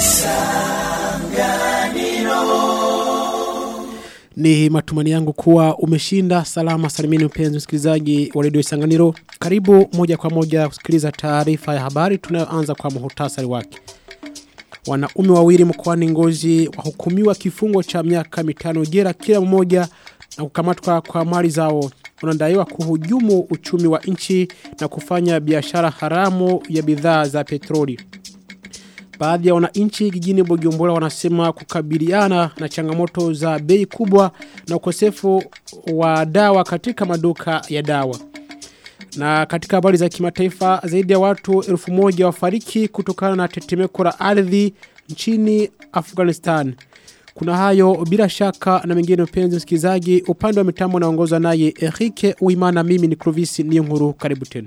Ni matumani yangu kuwa umeshinda salama salimini mpenzi msikilizaji wa redio Isanganiro. Karibu moja kwa moja kusikiliza taarifa ya habari tunayoanza kwa muhtasari wake. Wanaume wawili mkoani Ngozi wahukumiwa kifungo cha miaka mitano jela kila mmoja na kukamatwa kwa mali zao. Wanadaiwa kuhujumu uchumi wa nchi na kufanya biashara haramu ya bidhaa za petroli. Baadhi ya wananchi jijini Bujumbura wanasema kukabiliana na changamoto za bei kubwa na ukosefu wa dawa katika maduka ya dawa. Na katika habari za kimataifa zaidi ya watu elfu moja wafariki kutokana na tetemeko la ardhi nchini Afghanistan. Kuna hayo bila shaka na mengine mpenzi msikilizaji upande wa mitambo naongozwa naye Erike Uimana mimi ni Clovis Niyonkuru karibu tena.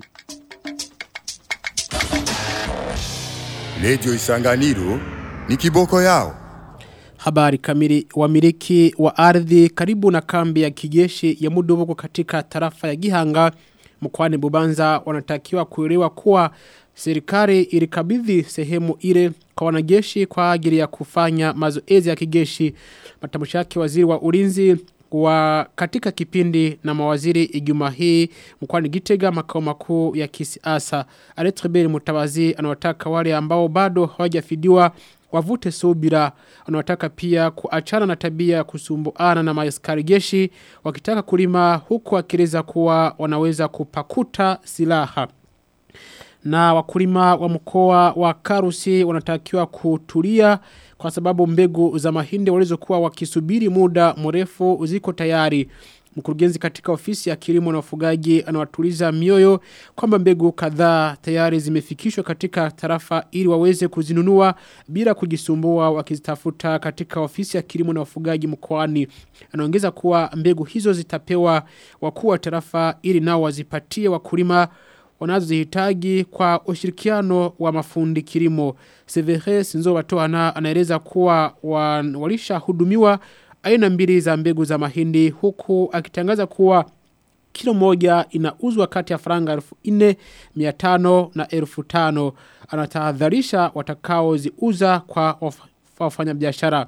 Radio Isanganiro ni kiboko yao. Habari kamili wamiliki wa ardhi karibu na kambi ya kijeshi ya Mudobogo katika tarafa ya Gihanga mkoani Bubanza wanatakiwa kuelewa kuwa serikali ilikabidhi sehemu ile kwa wanajeshi kwa ajili ya kufanya mazoezi ya kijeshi. Matamshi yake waziri wa ulinzi wa katika kipindi na mawaziri Ijumaa hii mkoani Gitega makao makuu ya kisiasa. Aletrebeli Mutabazi anawataka wale ambao bado hawajafidiwa wavute subira. Anawataka pia kuachana na tabia ya kusumbuana na maaskari jeshi wakitaka kulima huku akileza kuwa wanaweza kupakuta silaha na wakulima wa mkoa wa Karusi wanatakiwa kutulia kwa sababu mbegu za mahindi walizokuwa wakisubiri muda mrefu ziko tayari. Mkurugenzi katika ofisi ya kilimo na ufugaji anawatuliza mioyo kwamba mbegu kadhaa tayari zimefikishwa katika tarafa ili waweze kuzinunua bila kujisumbua wakizitafuta katika ofisi ya kilimo na ufugaji mkoani. Anaongeza kuwa mbegu hizo zitapewa wakuu wa tarafa ili nao wazipatie wakulima wanazozihitaji kwa ushirikiano wa mafundi kilimo. Severe Sinzo Watoana anaeleza kuwa walisha hudumiwa aina mbili za mbegu za mahindi huku akitangaza kuwa kilo moja inauzwa kati ya faranga elfu ine, miatano na elfu tano. Anatahadharisha watakao ziuza kwa wafanya biashara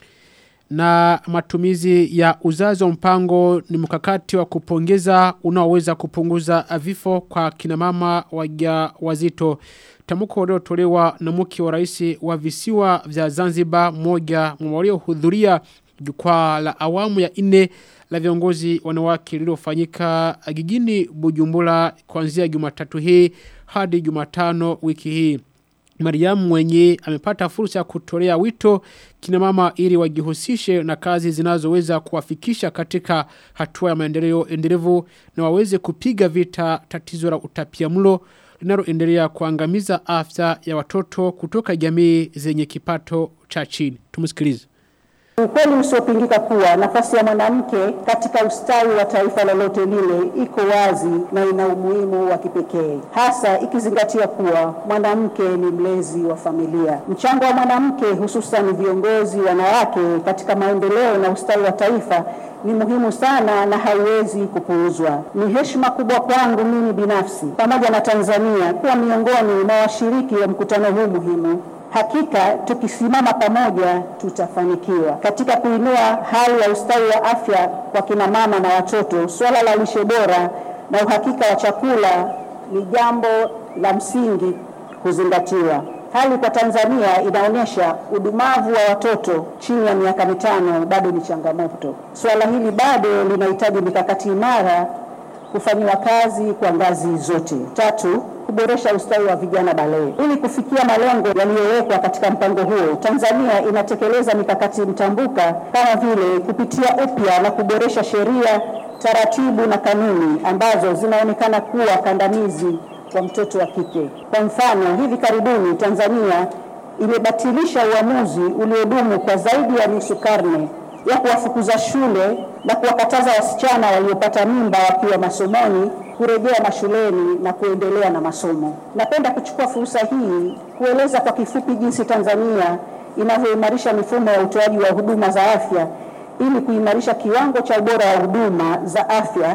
na matumizi ya uzazi wa mpango ni mkakati wa kupongeza unaoweza kupunguza vifo kwa kinamama waja wazito. Tamuko uliotolewa na mke wa rais wa visiwa vya Zanzibar moja waliohudhuria jukwaa la awamu ya nne la viongozi wanawake lililofanyika jijini Bujumbura kuanzia Jumatatu hii hadi Jumatano wiki hii. Mariamu mwenye amepata fursa ya kutolea wito kina mama ili wajihusishe na kazi zinazoweza kuwafikisha katika hatua ya maendeleo endelevu na waweze kupiga vita tatizo la utapiamlo linaloendelea kuangamiza afya ya watoto kutoka jamii zenye kipato cha chini. Tumsikilize. Ukweli usiopingika kuwa nafasi ya mwanamke katika ustawi wa taifa lolote lile iko wazi na ina umuhimu wa kipekee, hasa ikizingatia kuwa mwanamke ni mlezi wa familia. Mchango wa mwanamke, hususan viongozi wanawake, katika maendeleo na ustawi wa taifa ni muhimu sana na haiwezi kupuuzwa. Ni heshima kubwa kwangu mimi binafsi pamoja na Tanzania kuwa miongoni mwa washiriki wa mkutano huu muhimu. Hakika tukisimama pamoja tutafanikiwa katika kuinua hali ya ustawi wa afya kwa kina mama na watoto. Suala la lishe bora na uhakika wa chakula ni jambo la msingi kuzingatiwa. Hali kwa Tanzania inaonyesha udumavu wa watoto chini ya miaka mitano bado ni changamoto. Suala hili bado linahitaji mikakati imara kufanyiwa kazi kwa ngazi zote. Tatu, kuboresha ustawi wa vijana balee. Ili kufikia malengo yaliyowekwa katika mpango huo, Tanzania inatekeleza mikakati mtambuka kama vile kupitia upya na kuboresha sheria, taratibu na kanuni ambazo zinaonekana kuwa kandamizi kwa mtoto wa kike. Kwa mfano, hivi karibuni Tanzania imebatilisha uamuzi uliodumu kwa zaidi ya nusu karne ya kuwafukuza shule na kuwakataza wasichana waliopata mimba wakiwa masomoni kurejea mashuleni na kuendelea na masomo. Napenda kuchukua fursa hii kueleza kwa kifupi jinsi Tanzania inavyoimarisha mifumo ya utoaji wa huduma za afya ili kuimarisha kiwango cha ubora wa huduma za afya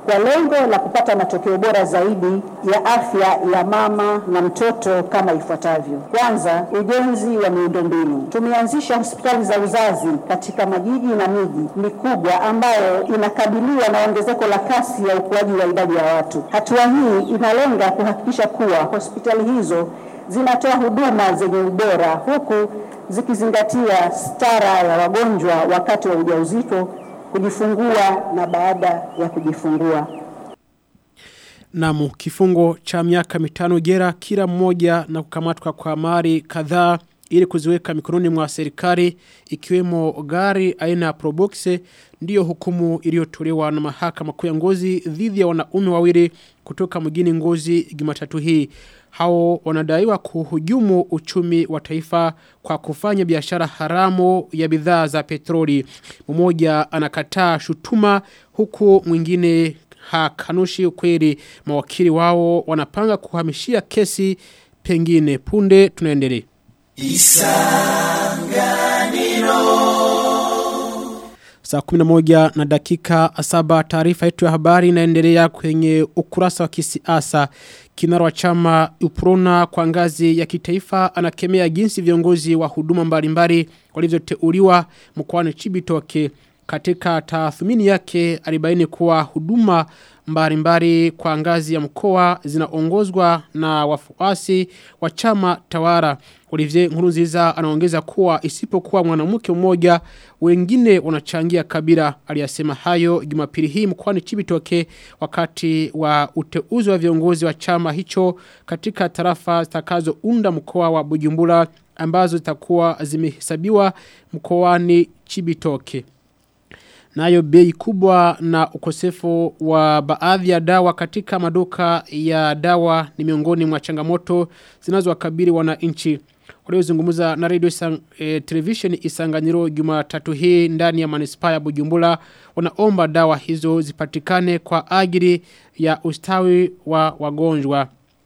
kwa lengo la kupata matokeo bora zaidi ya afya ya mama na mtoto kama ifuatavyo. Kwanza, ujenzi wa miundombinu. Tumeanzisha hospitali za uzazi katika majiji na miji mikubwa ambayo inakabiliwa na ongezeko la kasi ya ukuaji wa idadi ya watu. Hatua hii inalenga kuhakikisha kuwa hospitali hizo zinatoa huduma zenye ubora huku zikizingatia stara ya wagonjwa wakati wa ujauzito, kujifungua na baada ya kujifungua. Namu kifungo cha miaka mitano jera kila mmoja na kukamatwa kwa mali kadhaa ili kuziweka mikononi mwa serikali ikiwemo gari aina ya Probox ndiyo hukumu iliyotolewa na mahakama kuu ya Ngozi dhidi ya wanaume wawili kutoka mjini Ngozi Jumatatu hii. Hao wanadaiwa kuhujumu uchumi wa taifa kwa kufanya biashara haramu ya bidhaa za petroli. Mmoja anakataa shutuma huku mwingine hakanushi ukweli mawakili wao wanapanga kuhamishia kesi pengine punde tunaendelea. Saa 11 na dakika saba taarifa yetu ya habari inaendelea kwenye ukurasa wa kisiasa. Kinara wa chama Uprona kwa ngazi ya kitaifa anakemea jinsi viongozi wa huduma mbalimbali walivyoteuliwa mkoani Chibitoke. Katika tathmini yake alibaini kuwa huduma mbalimbali kwa ngazi ya mkoa zinaongozwa na wafuasi wa chama tawara. Olivier Nkurunziza anaongeza kuwa isipokuwa mwanamke mmoja wengine wanachangia kabila. Aliyasema hayo Jumapili hii mkoani Chibitoke wakati wa uteuzi wa viongozi wa chama hicho katika tarafa zitakazounda mkoa wa Bujumbura ambazo zitakuwa zimehesabiwa mkoani Chibitoke. Nayo bei kubwa na ukosefu wa baadhi ya dawa katika maduka ya dawa ni miongoni mwa changamoto zinazowakabili wananchi. Waliozungumza na radio isang, e, television Isanganiro Jumatatu hii ndani ya manispaa ya Bujumbura wanaomba dawa hizo zipatikane kwa ajili ya ustawi wa wagonjwa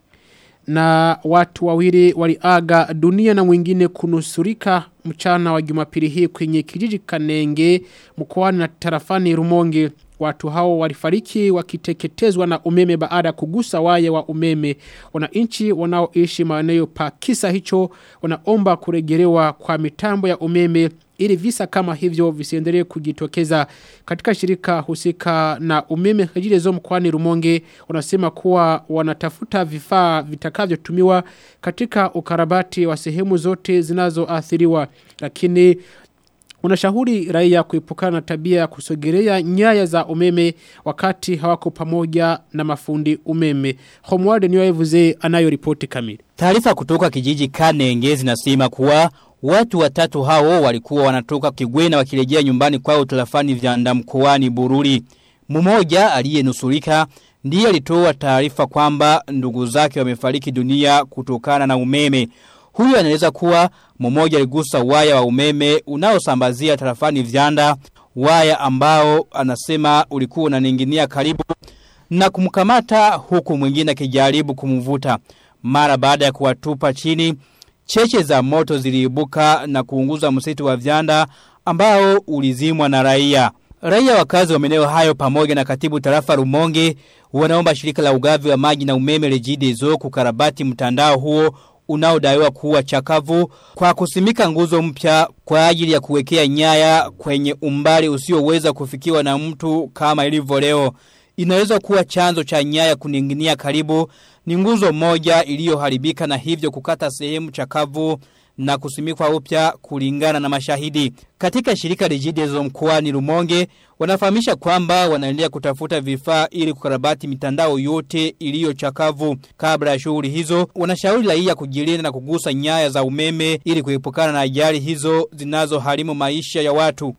na watu wawili waliaga dunia na mwingine kunusurika mchana wa jumapili hii kwenye kijiji kanenge mkoani na tarafani rumonge watu hao walifariki wakiteketezwa na umeme baada ya kugusa waya wa umeme wananchi wanaoishi maeneo pa kisa hicho wanaomba kurejelewa kwa mitambo ya umeme ili visa kama hivyo visiendelee kujitokeza katika shirika husika na umeme Regideso mkoani Rumonge wanasema kuwa wanatafuta vifaa vitakavyotumiwa katika ukarabati wa sehemu zote zinazoathiriwa lakini Unashauri raia kuepukana na tabia ya kusogelea nyaya za umeme wakati hawako pamoja na mafundi umeme. Homward niwaevuze anayo ripoti kamili. Taarifa kutoka kijiji Kanenge zinasema kuwa watu watatu hao walikuwa wanatoka Kigwena wakirejea nyumbani kwao tarafani Vyanda mkoani Bururi. Mmoja aliyenusurika ndiye alitoa taarifa kwamba ndugu zake wamefariki dunia kutokana na umeme. Huyu anaeleza kuwa mmoja aligusa waya wa umeme unaosambazia tarafani Vyanda, waya ambao anasema ulikuwa unaninginia karibu na kumkamata huku mwingine akijaribu kumvuta. Mara baada ya kuwatupa chini, cheche za moto ziliibuka na kuunguza msitu wa Vyanda ambao ulizimwa na raia. Raia wakazi wa maeneo hayo pamoja na katibu tarafa Rumonge wanaomba shirika la ugavi wa maji na umeme Regideso kukarabati mtandao huo unaodaiwa kuwa chakavu kwa kusimika nguzo mpya kwa ajili ya kuwekea nyaya kwenye umbali usioweza kufikiwa na mtu kama ilivyo leo. Inaweza kuwa chanzo cha nyaya kuninginia karibu ni nguzo moja iliyoharibika na hivyo kukata sehemu chakavu na kusimikwa upya kulingana na mashahidi. Katika shirika Regideso mkoani Rumonge wanafahamisha kwamba wanaendelea kutafuta vifaa ili kukarabati mitandao yote iliyo chakavu. Kabla ya shughuli hizo, wanashauri raia kujilinda na kugusa nyaya za umeme ili kuepukana na ajali hizo zinazoharimu maisha ya watu.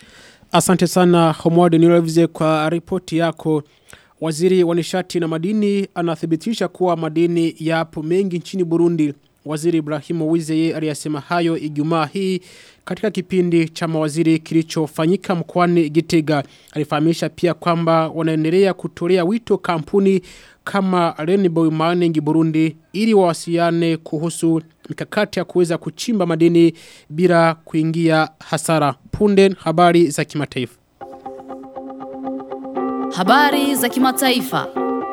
Asante sana Homward Nilevize kwa ripoti yako. Waziri wa nishati na madini anathibitisha kuwa madini yapo mengi nchini Burundi. Waziri Ibrahimu Wizeye aliyasema hayo Ijumaa hii katika kipindi cha mawaziri kilichofanyika mkoani Gitega. Alifahamisha pia kwamba wanaendelea kutolea wito kampuni kama Rainbow Mining Burundi ili wawasiliane kuhusu mikakati ya kuweza kuchimba madini bila kuingia hasara. Punde habari za kimataifa. Habari za kimataifa.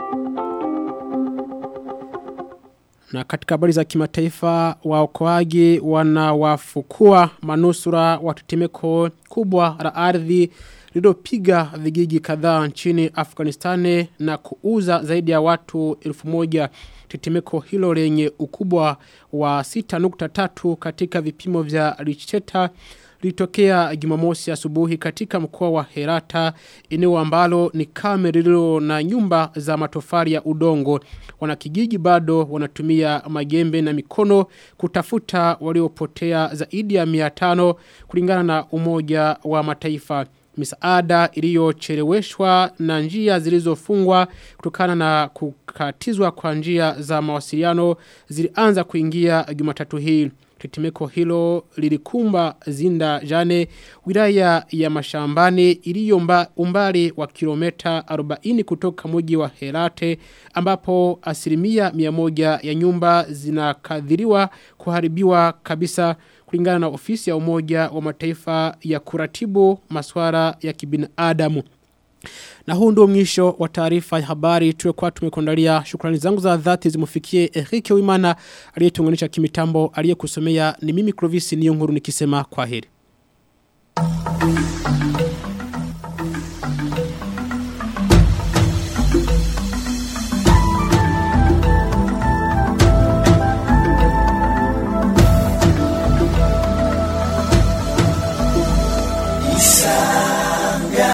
Na katika habari za kimataifa waokoaji wanawafukua manusura wa tetemeko kubwa la ardhi lililopiga vijiji kadhaa nchini Afghanistan na kuuza zaidi ya watu 1000 tetemeko hilo lenye ukubwa wa 6.3 katika vipimo vya Richter litokea Jumamosi asubuhi katika mkoa wa Herata eneo ambalo ni kame lililo na nyumba za matofali ya udongo wanakijiji bado wanatumia magembe na mikono kutafuta waliopotea zaidi ya 500 kulingana na umoja wa mataifa misaada iliyocheleweshwa na njia zilizofungwa kutokana na kukatizwa kwa njia za mawasiliano zilianza kuingia Jumatatu hii Tetemeko hilo lilikumba zinda jane wilaya ya mashambani iliyo umbali wa kilomita 40 kutoka mji wa Herate ambapo asilimia 100 ya nyumba zinakadhiriwa kuharibiwa kabisa kulingana na ofisi ya umoja wa mataifa ya kuratibu masuala ya kibinadamu. Na huu ndio mwisho wa taarifa ya habari tuliokuwa tumekuandalia. Shukrani zangu za dhati zimufikie Enrique Wimana aliyetunganisha kimitambo aliyekusomea ni mimi Clovis Niyonkuru nikisema kwaheri.